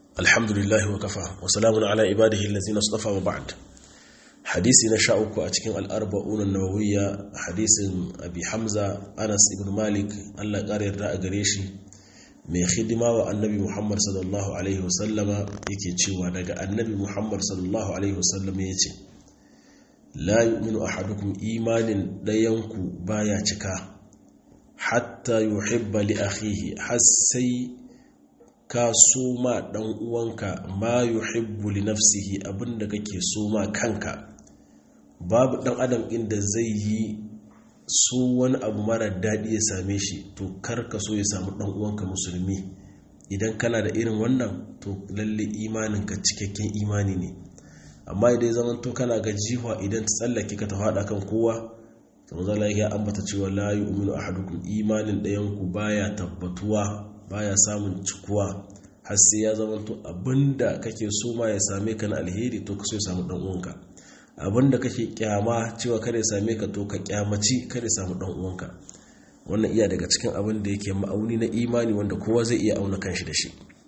alhamdulillahi wa kafa wa salamun ala ibadihi allazina istafa wa ba'd hadisi na sha uku a cikin al'arba'un an-nawawiyya hadisin abi hamza anas ibn malik Allah ƙara yarda a gare shi mai hidima wa annabi muhammad sallallahu alaihi wasallama yake cewa daga annabi muhammad sallallahu alaihi wasallama ya ce la yu'minu ahadukum imanin ɗayanku baya cika hatta yuhibba li akhihi har sai ka so ma dan uwanka ma yuhibbu li nafsihi abinda kake so ma kanka babu dan adam inda zai yi so wani abu mara daɗi ya same shi to kar ka so ya samu dan uwanka musulmi idan kana da irin wannan to lalle imanin ka cikakken imani ne amma idan zaman to kana ga jiwa idan ta tsallake ka ta faɗa kan kowa to zalla ya ambata cewa la yu'minu ahadukum imanin ɗayan ku baya tabbatuwa baya samun cikuwa har sai ya zama to abinda kake so ma ya same ka na alheri to ka so ya samu dan uwanka abinda kake kyama cewa kada ya same ka to ka kyamaci kada ya samu dan uwanka wannan iya daga cikin abin da yake ma'auni na imani wanda kowa zai iya auna kanshi da shi